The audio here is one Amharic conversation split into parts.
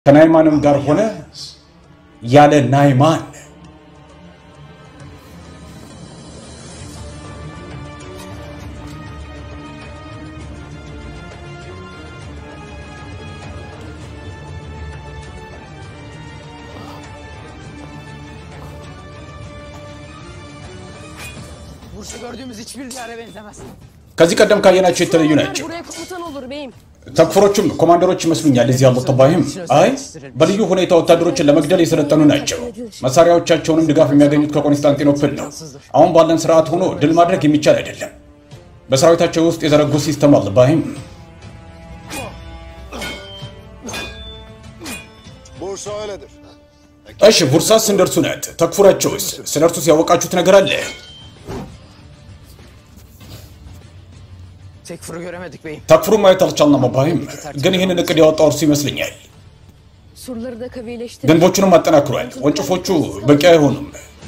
ከናይማንም ጋር ሆነ ያለ ናይማን Bursa gördüğümüz hiçbir yere benzemez. ከዚህ ቀደም ካየናቸው የተለዩ ናቸው። Buraya komutan olur beyim. ተክፍሮቹም ኮማንደሮች ይመስሉኛል። እዚህ ያሉት ጠባይም አይ በልዩ ሁኔታ ወታደሮችን ለመግደል የሰለጠኑ ናቸው። መሳሪያዎቻቸውንም ድጋፍ የሚያገኙት ከኮንስታንቲኖፕል ነው። አሁን ባለን ስርዓት ሆኖ ድል ማድረግ የሚቻል አይደለም። በሰራዊታቸው ውስጥ የዘረጉት ሲስተም አለ። ባይም Bursa öyledir. እሺ፣ ቡርሳስ እንደ እርሱ ናት። ተክፉራቸውስ ስለ እርሱስ ያወቃችሁት ነገር አለ? Tekfur'u göremedik beyim. ተክፍሩ ማየት አልቻልንም። ባይም ግን ይህንን እቅድ ያወጣው እርሱ ይመስለኛል። Surları da kavileştir. ግንቦቹንም አጠናክሯል። ወንጭፎቹ በቂ አይሆኑም።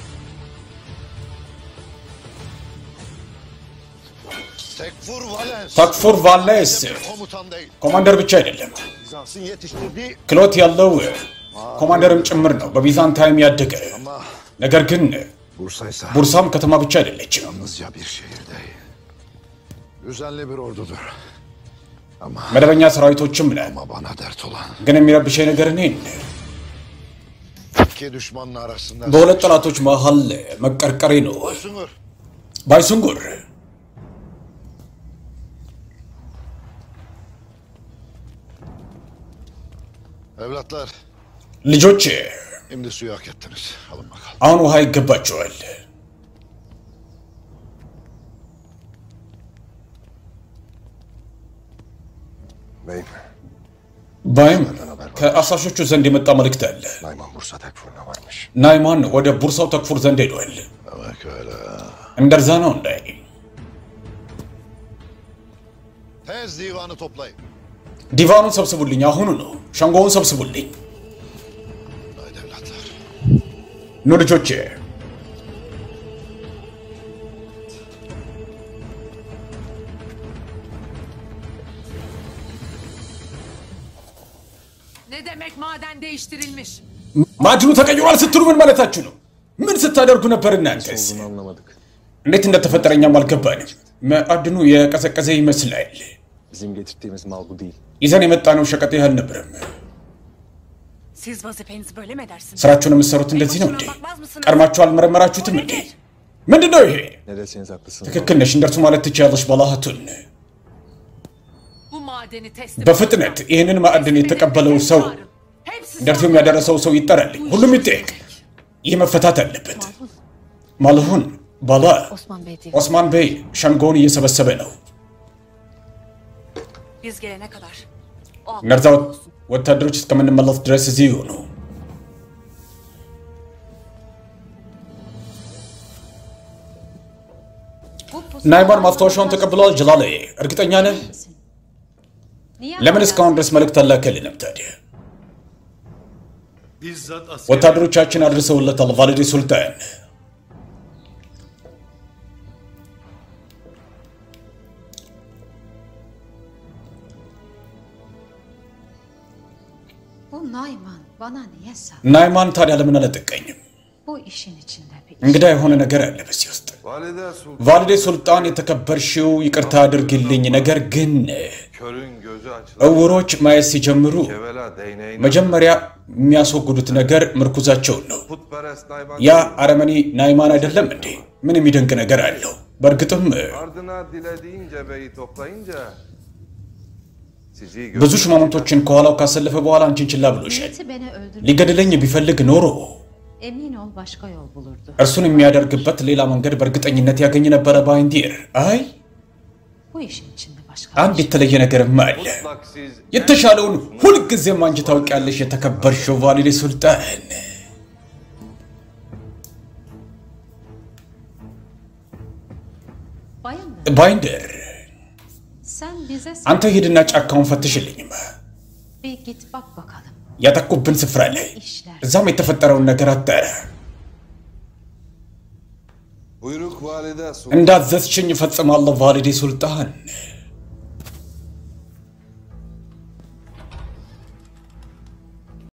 Tekfur Valens. ተክፉር ቫሌስ Komutan değil. ኮማንደር ብቻ አይደለም Bizans'ın yetiştirdiği ክሎት ያለው ኮማንደርም ጭምር ነው። በቢዛንታይም ያደገ ama ነገር ግን Bursa ise ቡርሳም ከተማ ብቻ አይደለችም። yalnızca bir şehir değil. Düzenli bir ordudur. Ama, መደበኛ ሰራዊቶችም ነን። ama bana dert olan ግን የሚረብሸኝ ነገር እኔን iki düşmanın arasında በሁለት ጠላቶች መሃል መቀርቀሬ ነው። Sungur. ባይሱንጉር Evlatlar ልጆች şimdi suyu hak ettiniz. Alın bakalım. አሁን ውሃ ይገባቸዋል። Beyim, ባይም ከአሳሾቹ ዘንድ የመጣ መልእክት አለ። Nayman Bursa Tekfur'una varmış. ናይማን ወደ ቡርሳው ተክፉር ዘንድ ሄዷል። Demek öyle. እንደዛ ነው እንዳይ Tez divanı toplayın. ዲቫኑን ሰብስቡልኝ፣ አሁኑ ነው። ሸንጎውን ሰብስቡልኝ። Haydi evlatlar. ኑ ልጆቼ፣ Ne demek maden değiştirilmiş? ማዕድኑ ተቀይሯል ስትሉ ምን ማለታችሁ ነው? ምን ስታደርጉ ነበር እናንተስ? anlamadık. እንዴት እንደተፈጠረ እኛም አልገባንም። ማዕድኑ የቀዘቀዘ ይመስላል። Bizim getirdiğimiz mal bu değil. ይዘን የመጣነው ሸቀጥ ይህ አልነበረም። Siz vazifenizi böyle mi edersiniz? ስራችሁን የምትሰሩት እንደዚህ ነው እንዴ? ቀድማችሁ አልመረመራችሁትም እንዴ? ምንድን ነው ይሄ? Ne deseniz haklısınız. ትክክል ነሽ፣ እንደርሱ ማለት ትችያለሽ ባላሃቱን። Bu madeni teslim በፍጥነት ይህንን ማዕድን የተቀበለው ሰው Hepsi እንደርሱም ያደረሰው ሰው ይጠራልኝ። ሁሉም ይጠየቅ። ይህ መፈታት አለበት። ማልሁን ባላ Osman Bey diye. ኦስማን ቤይ ሸንጎውን እየሰበሰበ ነው። biz gelene kadar. O እነርዛ ወታደሮች እስከምንመለስ ድረስ እዚህ ይሆኑ። ናይማን ማስታወሻውን ተቀብለዋል። ጀላለ እርግጠኛ ነህ? ለምን እስካሁን ድረስ መልእክት አላከልንም ታዲያ? Bizzat Asya ወታደሮቻችን አድርሰውለታል። ቫሊዲ ሱልጣን Bu Nayman bana niye sal? ናይማን ታዲያ ለምን አልጠቀኝም? Bu işin içinde bir እንግዳ የሆነ ነገር አለ በዚህ ውስጥ። Valide Sultan ቫሊዴ ሱልጣን የተከበርሽው፣ ይቅርታ አድርግልኝ፣ ነገር ግን körün gözü açılır. እውሮች ማየት ሲጀምሩ Kevela değneğine መጀመሪያ የሚያስወግዱት ነገር ምርኩዛቸውን ነው። putperest Nayman ያ አረመኔ ናይማን አይደለም እንዴ? ምን የሚደንቅ ነገር አለው? በእርግጥም ardına dilediğince beyi toplayınca sizi ብዙ gözü ሽማምንቶችን ከኋላው ካሰለፈ በኋላ አንቺን ችላ ብሎሻል። niyeti beni öldürmek. ሊገድለኝ ቢፈልግ ኖሮ Emin ol başka yol bulurdu. እርሱን የሚያደርግበት ሌላ መንገድ በእርግጠኝነት ያገኝ ነበረ። ባይንዲር አይ Bu işin içinde başka አንድ የተለየ ነገርም አለ። mutlak siz የተሻለውን ሁልጊዜም አንቺ ታውቂያለሽ፣ የተከበርሽው ቫሊዴ ሱልጣን። Bayındır. ባይንደር Sen bize አንተ ሂድና ጫካውን ፈትሽልኝም bir git bak bakalım. ያጠቁብን ስፍራ ላይ İşler. እዛም የተፈጠረውን ነገር አጣራ። buyruk valide Sultan እንዳዘዝሽኝ እፈጽማለሁ ቫሊዴ ሱልጣን።